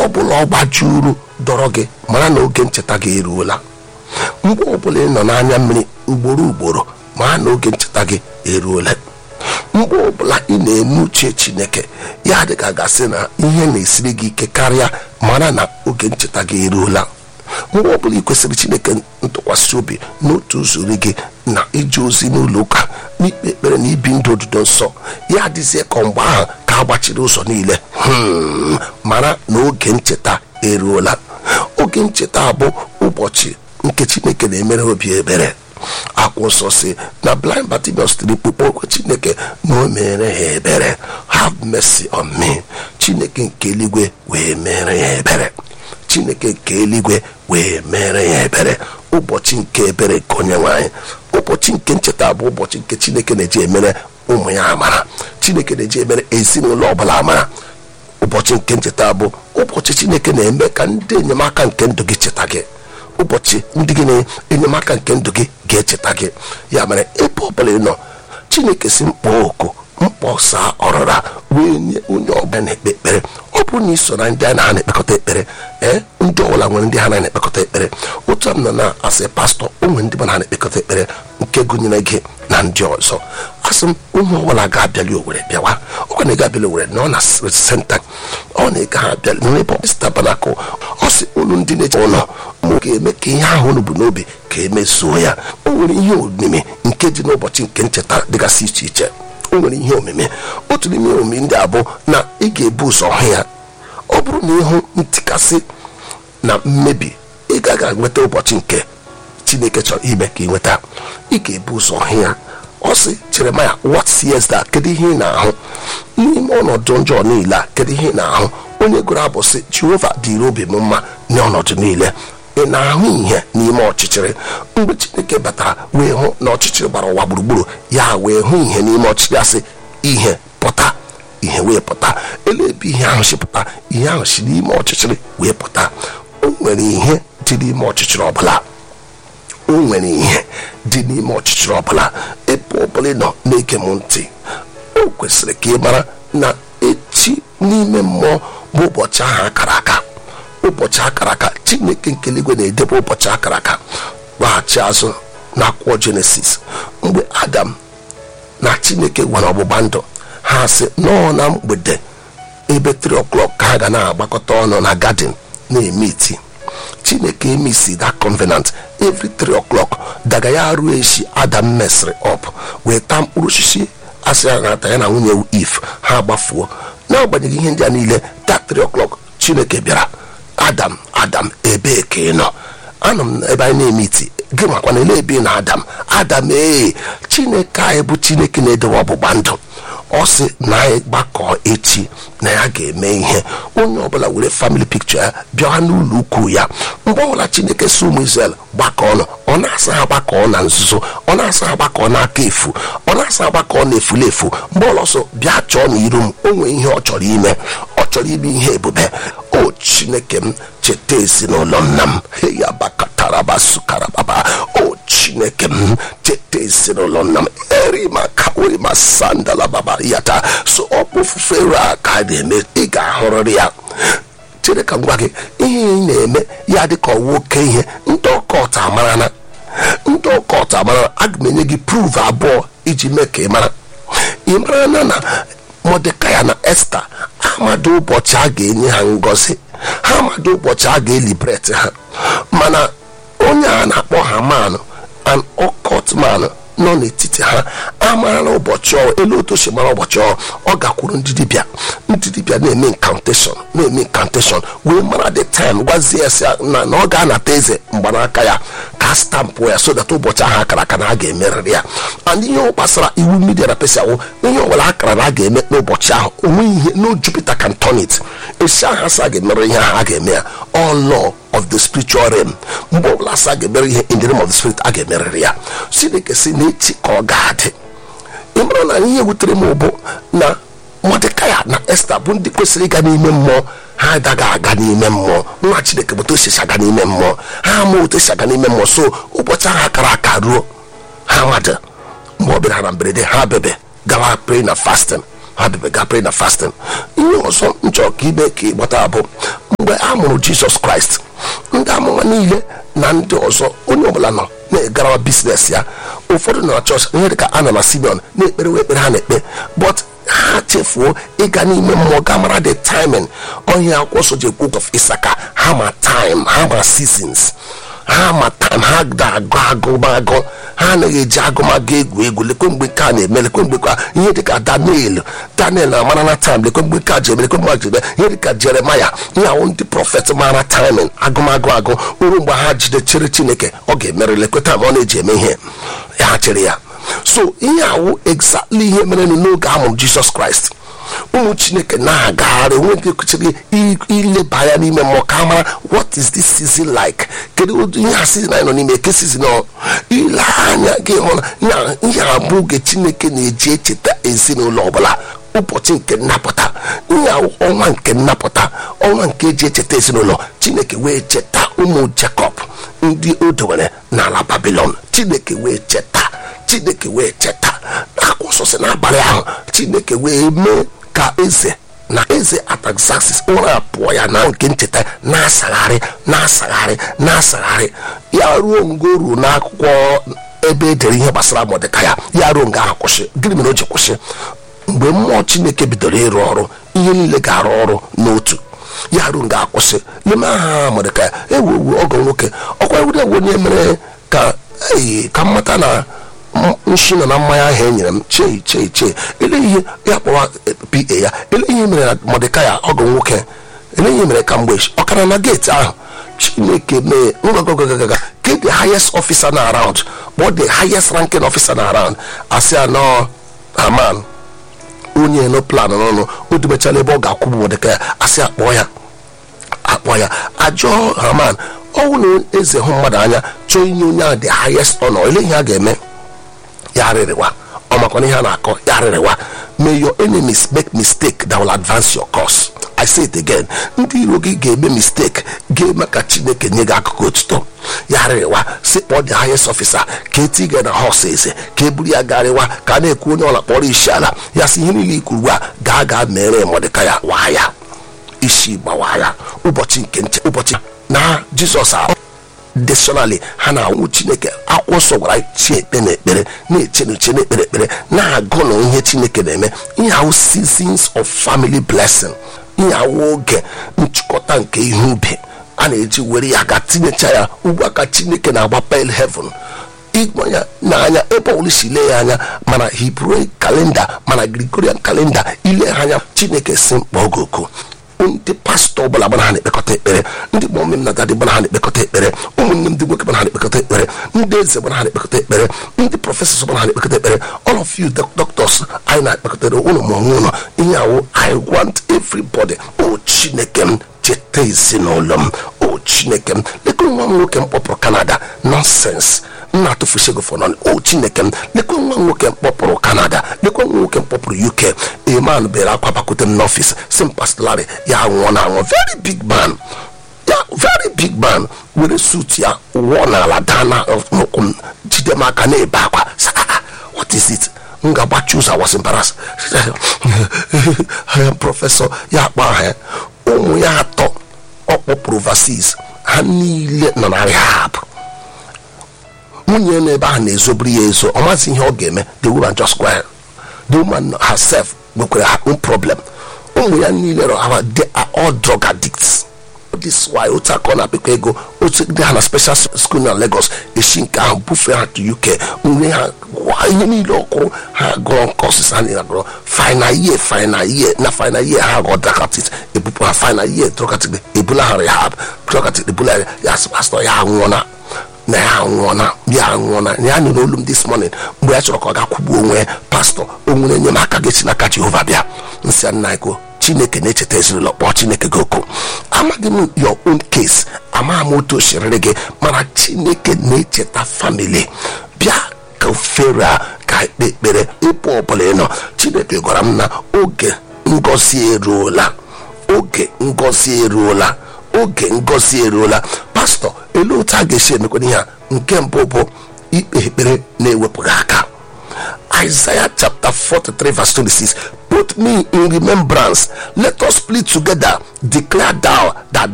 ọbụla ọ gbajuru dọrọ gị mara na oge ncheta gị eruola mgbe ọbụla ị nọ n'anya mmiri ugboro ugboro mara na oge ncheta gị eruola mgbe ọbụla ị na-eme uche chineke ya dịka gasị na ihe na-esiri gị ike karịa mara na oge ncheta gị eruola mgbe ọbụla ị kwesịrị chineke ntụkwasị obi n'otu usoro gị na ije ozi n'ụlọ ụka n'ikpe ekpere na ibi ndụ odudo nsọ ya adịzie ka mgbe ahụ ka a gbachiri ụzọ niile hmm, mara na oge ncheta eruola oge ncheta bụ ụbọchị nke chineke na-emere obi ebere akwụ nsọ si na blind Bartimaeus tiri mkpu okwu chineke na o mere ha ebere have mercy on me chineke nke eluigwe wee mere ya ebere chineke nke eluigwe wee mere ya ebere ụbọchị nke ebere nke onye nwanyị ụbọchị nke ncheta bụ ụbọchị nke chineke na-eji emere ụmụ ya amara chineke na-eji emere ezinụlọ ọbụla amara ụbọchị nke ncheta bụ ụbọchị chineke na-eme ka ndị enyemaka nke ndụ gị cheta gị ụbọchị ndị gị na-enyemaka nke ndụ gị ga-echeta gị ya mere ebe ọbụla ị nọ chineke si mkpọ oku mkpọsa ọrịra wee nye onye ọbụla na-ekpe ekpere ọ bụrụ na ị so na ndị a na ha na-ekpekọta ekpere ee ndị ọbụla nwere ndị ha na na-ekpekọta ekpere otu a m nọ na asị pastọ o nwere ndị mana ha na-ekpekọta ekpere nke gụnyere gị na ndị ọzọ asị m onye ọbụla ga-abịali owere bịawa ọkwa na ị ga-abịali owere na ọ na senta ọ na-ega ha abịali n'ebe tabanakụ ọ sị unu ndị na-eche ụlọ mụ ga-eme ka ihe ahụ unu bụ n'obi ka emezuo ya o nwere ihe omimi nke dị n'ụbọchị nke ncheta dịgasị iche iche o nwere ihe omimi otu n'ime ihe omimi ndị a bụ na ị ga-ebu ụzọ hụ ya ọ bụrụ na ịhụ ntikasị na mmebi ị gaghị enweta ụbọchị nke chineke chọrọ ime ka ị nweta ị ga-ebu ụzọ hụ ya ọ sị jeremaya what seest that kedu ihe ị na-ahụ n'ime ọnọdụ njọ niile a kedu ihe ị na-ahụ onye gụrụ abụ sị jehova dịrị obi m mma n'ọnọdụ niile ị na-ahụ ihe n'ime ọchịchịrị mgbe chineke batara wee hụ na ọchịchịrị gbara ụwa gburugburu ya wee hụ ihe n'ime ọchịchịrị asị ihe pụta ihe wee pụta elu ebe ihe ahụ si pụta ihe ahụ si n'ime ọchịchịrị wee pụta o nwere ihe dị n'ime ọchịchịrị ọbụla o nwere ihe dị n'ime ọchịchịrị ọbụla ebe ọbụla ị nọ na-ege m ntị o kwesịrị ka ị mara na echi n'ime mmụọ bụ ụbọchị ahụ akara aka ụbọchị akara aka chineke nke eluigwe na-edebe ụbọchị akara aka gbaghachi azụ na akwụkwọ jenesis mgbe adam na chineke nwere ọgbụgba ndụ ha sị nọọ na mgbede ebe 3 o'clock ka ha ga na-agbakọta ọnụ na gadin na-eme iti chineke emisi that covenant every 3 o'clock daga ya ruo echi adam mesịrị up wee taa mkpụrụ osisi asị ya na-ata ya na nwunye if ha gbafuo n'agbanyeghị ihe ndị a niile that 3 o'clock chineke bịara adam adam ebee ka ị nọ anọ m ebe anyị na-eme iti gị makwa na ele ebe ị na adam adam ee chineke anyị bụ chineke na-edowe ọgbụgba ndụ ọ sị na anyị gbakọ echi na ya ga-eme ihe onye ọbụla were famili pikchọ ya bịawa n'ụlọ ukwu ya mgbe ọbụla chineke si ụmụ Izrel gbakọ ọnụ ọ na-asa ha gbakọ na nzuzo ọ na-asa ha gbakọ n'aka efu ọ na-asa ha gbakọ na efulefu mgbe ọlọsọ bịa chọọ n'iru m o nwee ihe ọ chọrọ ime ọ chọrọ ime ihe ebube o chineke m cheta ezinụlọ nna m heya bakatarabaсуkarababa o chineke m cheta ezinụlọ nna m erimakawerima sandala baba yata so ọ bụ ofufe ru a ka a na-eme ị ga-ahụrịrị ya chere ka m gwa gị ihe ị na-eme ya dị ka ọwa oke ihe ndị ọkọt amarana ndị ọkọt amarana aga m enye gị pruv abụọ iji mee ka ị mara ị mara na na mọdekaya na esta amadụ ụbọchị a ga-enye ha ngọzi ha amadụ ụbọchị a ga-elibret ha mana onye a na-akpọ ha manụ an ọkọt manụ nọ n'etiti ha amarala ụbọchị ọ elu otu si mara ụbọchị ọ ọ gakwuru ndị dibịa ndị dibịa na-eme nkanteshọn na-eme nkanteshọn wee mara the time gwazie ya sị ya na na ọ ga-anata eze mgbanaka ya ka stampụ ya so that ụbọchị ahụ akara aka na a ga-emerịrị ya and ihe gbasara iwu midia na pesiawụ ihe ọbụla akara na a ga-eme n'ụbọchị ahụ onweghị ihe no Jupiter can turn it esi ahụ asa ga-emere ihe ahụ a ga-eme ya all law of the spiritual realm mgbe ọbụla asa ga-emere ihe in the realm of the spirit a ga-emerịrị ya chineke si n'echi ka ọ ga-adị ị mara na ihe wutere m bụ na mọdekaya na esta bụ ndị kwesịrị ịga n'ime mmụọ ha agaghị aga n'ime mmụọ nwa chineke bụ otu esi aga n'ime mmụọ ha ama otu esi aga n'ime mmụọ so ụbọchị ahụ akara aka ruo ha mmadụ mgbe ọ bịara na mberede ha bebe gawa pray na fasting ha bịaga pray na fasting ihe ọzọ nchọ ka ime ka ịgbata bụ mgbe a mụrụ jizọs kraịst ndị amụma niile na ndị ọzọ onye ọbụla nọ na-egarawa biznes ya ụfọdụ nọ na chọọchị ihe dịka ana na simeon na-ekpere wee ekpere ha na-ekpe but ha chefuo ịga n'ime mmụọ ga mara the timing onye akwụkwọ nsọ ji ekwu of isaka ha ma time ha ma seasons ha ma time ha ga-agụ agụmagụ ha anaghị eji agụmagụ egwu egwu lekwe mgbe nke a na-eme lekwe mgbe ka ihe dịka daniel daniel na-amara na time lekwe mgbe nke a ji eme lekwe mgbe a ji eme ihe dịka jeremaya ihe ahụ ndị prọfet mara timing agụmagụ agụ uru mgbe ha jide chere chineke ọ ga-emere lekwe time ọ na-eji eme ihe ha chere ya so ihe awụ exactly ihe mere n'oge a mụrụ jizọs kraịst ụmụ chineke na-agagharị nwoke kwesịrị ileba anya n'ime mmụọ ka mara what is this season like kedu ụdị ihe a season anyị nọ n'ime ke season ọ ile anya gị hụ na ihe abụ oge chineke na-eji echeta ezinụlọ ọbụla ụbọchị nke nnapụta ihe ọnwa nke nnapụta ọnwa nke eji echeta ezinụlọ chineke wee cheta ụmụ jakọb ndị o dowere n'ala babilon chineke wee cheta chineke wee cheta akwụsọsị n'abalị ahụ chineke wee mee ka eze na eze ataxaxis ụra pụọ ya na nke ncheta na-asagharị na-asagharị na-asagharị ya ruo ngo ruo n'akwụkwọ ebe edere ihe gbasara mọdịka ya ya ruo nga ahụ kwụsị gịnị mere o ji kwụsị mgbe mmụọ chineke bidoro ịrụ ọrụ ihe niile ga-arụ ọrụ n'otu ya ruo nga akwụsị n'ime aha mọdịka ya ewu ọgọ nwoke ọkwa ewure ewu onye mere ka ee ka mmata na nshi nọ na mmanya ahụ e nyere m chee chee chee ele ihe ya kpọwa pa ya ele ihe mere na mọdịkaya ọgụ nwoke ele ihe mere ka mgbe ọkara na geeti ahụ chineke mee ngagagagaga ke the highest officer na around kpọọ the highest ranking officer na around asị anọ haman onye no plan n'ọnụ o dubechala ebe ọ ga-akwụbụ mọdịkaya asị akpọ ya akpọ ya ajụọ haman ọnwụ na eze hụ mmadụ anya chọọ inye onye ahụ the highest honor ele ihe a ga-eme ya rịrịwa ọ makwana ihe a na-akọ ya rịrịwa may your enemies make mistake that will advance your cause i say it again ndị iro gị ga-eme mistake ga-eme ka chineke nye gị akụkụ otuto ya rịrịwa si kpọọ the highest officer ka eti gị na hos eze ka e buru ya garịwa ka a na-ekwu onye ọla kpọrọ isi ala ya si ihe niile ikwu ugbu a gaa gaa mere mọdịka ya waa ya isi gbawa ya ụbọchị nke nche ụbọchị na jizọs ahụ additionally ha na-anwụ chineke akwụkwọ nsọ gwara chi ekpe na ekpere na-eche n'uche na ekpere ekpere na-agụ na ihe chineke na-eme ihe ahụ seasons of family blessing ihe ahụ oge nchịkọta nke ihe ubi a na-eji were ya ga tinyecha ya ugbu a ka chineke na-agba pel heaven ịgba ya n'anya ebe ọbụla si lee ya anya mana hebrew kalenda mana gregorian kalenda ile ha anya chineke si mkpọ oge oku ndị pastọ ọbụla gbana ha na-ekpekọta ekpere ndị mọmị m na dadị gbana ha na-ekpekọta ekpere ụmụnne m ndị nwoke gbana ha na-ekpekọta ekpere ndị eze gbana ha na-ekpekọta ekpere ndị prọfesọs gbana ha na-ekpekọta ekpere all of you doctors anyị na-ekpekọtara ụlọ ma onwe ụlọ ihe awụ i want everybody o chineke m cheta ezinụlọ m o chineke m leka nwa m nwoke m kpọpụrụ canada nonsense m na-atụfusi ego fọnọn o chineke m lekwe nwa nwoke mkpọpụrụ canada lekwe nwa nwoke mkpọpụrụ uk eman bere akwa bakwute m n'ọfịs si m pastorali ya nwụọ na anwụ very big man ya very big man were suit ya wụọ n'ala daa na n'ụkwụ m jide m aka na-ebe akwa what is it m ga-agbachi ụzọ was embarrass prọfesọ ya akpọ aha ya ụmụ ya atọ ọ kpọpụrụ overseas ha niile nọ na rehab nwunye n'ebe ahụ na-ezobiri ya ezo ọ mazi ihe ọ ga-eme the woman just quiet the woman herself nwekwara her own problem ụmụ ya niile rọ ha they are all drug addicts this why otu aka ọ na-akpịkọ ego otu ndị ha na special school na Lagos esi nke ahụ bufee ha to UK nwe ha ihe niile ọkụ ha gụrụ courses ha niile gụrụ final year final year na final year ha gụọ drug addict ebupụ ha final year drug addict ebula ha rehab drug addict ebula ya pastor ya anwụọna na ya anwụọna ya anwụọna ya nụrụ olu m this morning mgbe ya chọrọ ka ọ ga-akwụgbu onwe pastọ o nwere enyemaka ga-esi n'aka Jehova bịa nsị nna ego chineke na-echeta ezinụlọ kpọọ chineke gị oku amaghị m your own case amaghị m otu osiriri gị mana chineke na-echeta famili bịa ka ofere a ka ekpe ekpere ịpụ ọbụla ị nọ chineke gwara m na oge ngozi eruola oge ngozi eruola oge ngozi eruola pastọ elu otu a ga-esi emekwana ihe a nke mbụ bụ ikpe ekpere na-ewepụghị aka Isaiah chapter 43 verse 26 put me in remembrance let us plead together declare thou that